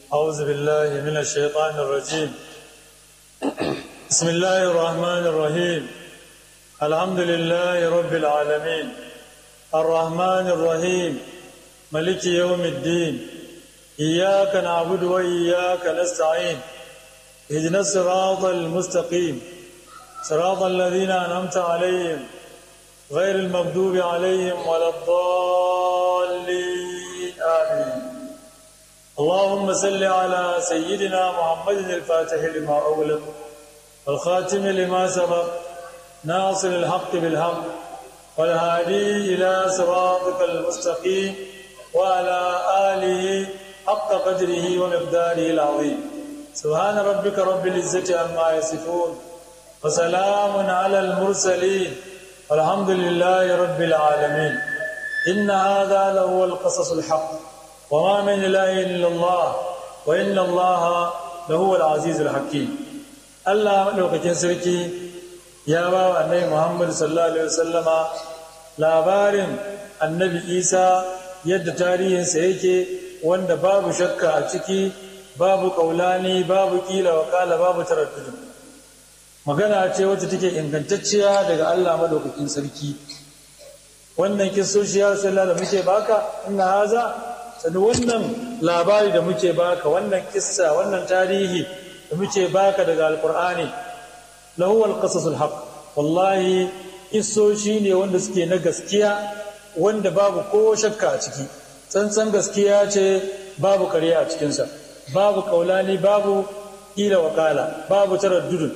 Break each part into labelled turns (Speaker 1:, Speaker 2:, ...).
Speaker 1: أعوذ بالله من الشيطان الرجيم بسم الله الرحمن الرحيم الحمد لله رب العالمين الرحمن الرحيم ملك يوم الدين إياك نعبد وإياك نستعين اهدنا الصراط المستقيم صراط الذين أنعمت عليهم غير المغضوب عليهم ولا الضالين آمين اللهم صل على سيدنا محمد الفاتح لما أغلق والخاتم لما سبق ناصر الحق بالحق والهادي إلى صراطك المستقيم وعلى آله حق قدره ومقداره العظيم سبحان ربك رب العزة عما يصفون وسلام على المرسلين والحمد لله رب العالمين إن هذا لهو القصص الحق وما من إله إلا الله وإن الله لهو العزيز الحكيم الله مدوكاkin sarki ya ba wa annabi Muhammad sallallahu alaihi wasallama labarin annabi Isa yadda tarihinsa yake wanda babu shakka a ciki babu kaulani babu kila wakala babu taraddud magana ce wacce take ingantacciya daga Allah madaukakin sarki wannan kisoshi ya sallallahu da muke baka inna haza sani wannan labari da muke baka wannan kissa wannan tarihi da muke baka daga alkur'ani lahu alqasasul haq wallahi kissoshi ne wanda suke na gaskiya wanda babu ko shakka a ciki tsantsan gaskiya ce babu kare a cikinsa babu kaulani babu kila wakala babu taraddudun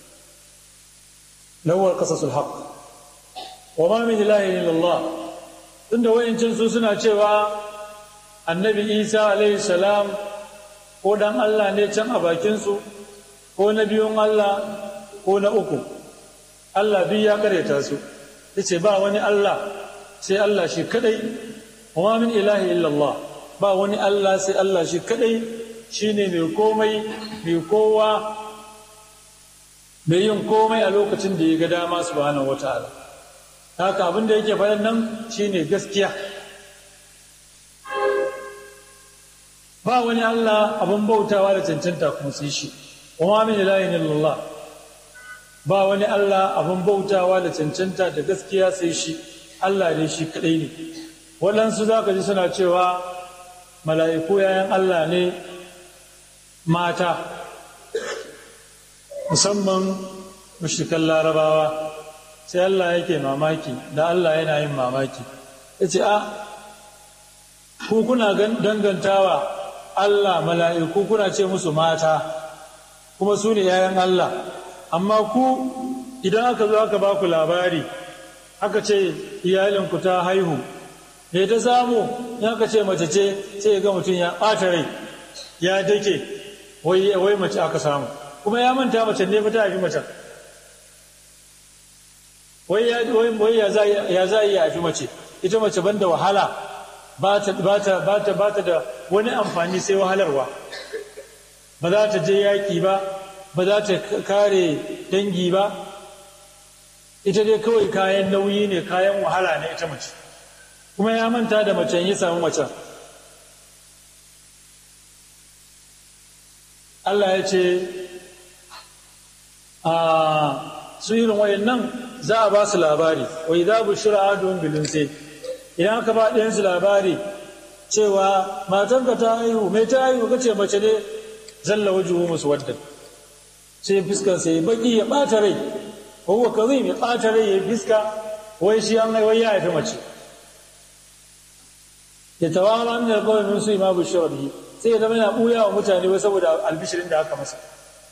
Speaker 1: lahu alqasasul haq wa ma min ilahin illallah tunda wayancin su suna cewa annabi isa alaihi salam ko dan allah ne can a bakinsu ko na biyun allah ko na uku allah biyu ya kareta su ya ce ba wani allah sai allah shi kadai wa min ilahi illallah ba wani allah sai allah shi kadai shine mai komai mai kowa mai yin komai a lokacin da ya ga dama subhanahu wataala haka abin da yake faɗan nan shine gaskiya ba wani Allah abin bautawa da cancanta kuma sai shi kuma min ilahin illallah ba wani Allah abin bautawa da cancanta da gaskiya sai shi Allah ne shi kadai ne waɗansu za ka ji suna cewa mala'iku yayan Allah ne mata musamman mushrikan larabawa sai Allah yake mamaki da Allah yana yin mamaki ya ce a ku kuna dangantawa Allah mala'iku kuna ce musu mata kuma su ne ‘ya'yan Allah amma ku idan aka zo aka ba ku labari aka ce iyalinku ta haihu me ta samu in aka ce mace ce sai ga mutum ya ɓata rai ya dake wai mace aka samu kuma ya manta mace ne fa ta haifi macen wai ya za yi haifi mace ita mace banda wahala ba ta da wani amfani sai wahalarwa ba za ta je yaƙi ba ba za ta kare dangi ba ita dai kawai kayan nauyi ne kayan wahala ne ita mace kuma ya manta da macen ya samu macen Allah ya ce a su irin wayan nan za a ba su labari wa idza bushira adun bilun sai idan aka ba ɗayansu labari cewa matanka ta haihu mai ta haihu ka ce mace ne zalla wajuhu musu wadda sai fuskar sai baki ya ɓata rai ko huwa kazim ya ɓata rai ya fiska wai shi an wai ya haifi mace ya tawara min alqawmi min su ma bushira bihi sai ya zama yana ɓuya wa mutane wai saboda albishirin da aka masa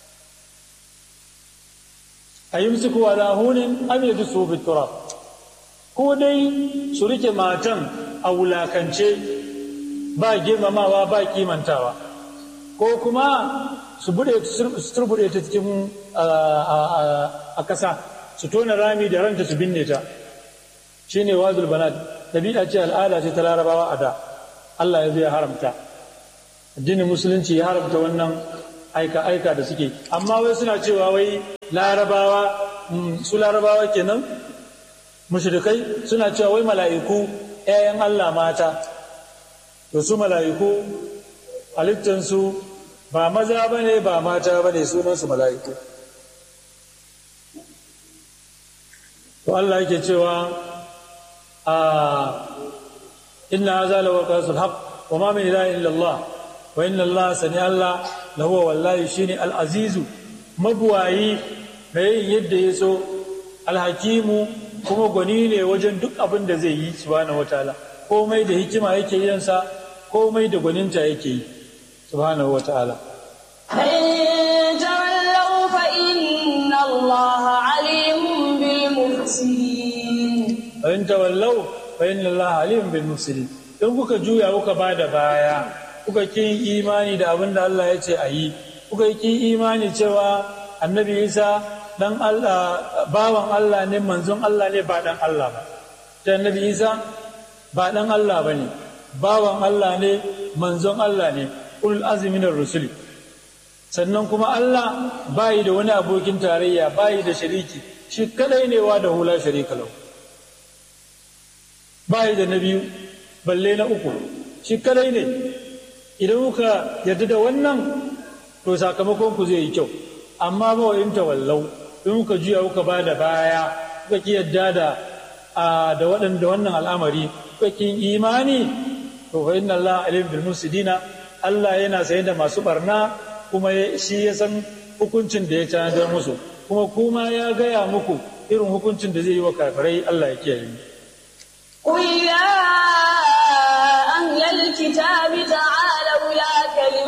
Speaker 1: ayumsiku ala hunin am yadsu fi turab ko dai su rike matan a wulakance ba girmamawa ba kimantawa ko kuma su turbuɗe ta cikin a ƙasa su tona rami da ranta su binne ta shi ne wazul banat ɗabi'a ce al'ada ce ta larabawa a da Allah ya zai haramta addinin musulunci ya haramta wannan aika-aika da suke amma wai suna cewa wai larabawa su larabawa kenan mushrikai suna cewa wai mala'iku ‘ya'yan Allah mata da su mala'iku halittansu ba maza ba ne ba mata ba ne sunansu mala'iku to Allah yake cewa a inna haza la waqasul haqq wa ma min ilahin illa Allah wa inna Allah sani Allah lahu wallahi shine al-azizu mabuwayi mai yadda ya so alhakimu kuma gwani ne wajen duk abin da zai yi subhanahu wataala komai da hikima yake yin sa komai da gwaninta yake yi subhanahu wataala
Speaker 2: فإن تولوا فإن الله عليم بالمفسدين
Speaker 1: in tawallau fa inna Allah alim bil mufsidin in kuka juya kuka bada baya kuka kin imani da abin da Allah ya ce a yi kuka kin imani cewa annabi Isa dan Allah bawan Allah ne manzon Allah ne ba dan Allah ba ta annabi Isa ba dan Allah bane bawan Allah ne manzon Allah ne ul azmi minar rusuli sannan kuma Allah bayi da wani abokin tarayya bayi da shariki shi kadai ne wa da hula sharika lahu bayi da na biyu balle na uku shi kadai ne idan kuka yarda da wannan to sakamakon ku zai yi kyau amma ba in tawallau in kuka juya kuka ba da baya kuka ki yarda da da waɗanda wannan al'amari kuka ki imani to fa inna Allah alim bil mufsidina Allah yana saye da masu barna kuma shi ya san hukuncin da ya tanadar musu kuma kuma ya gaya muku irin hukuncin da zai yi wa kafirai Allah ya kiyaye mu
Speaker 2: قل يا أهل الكتاب تعالوا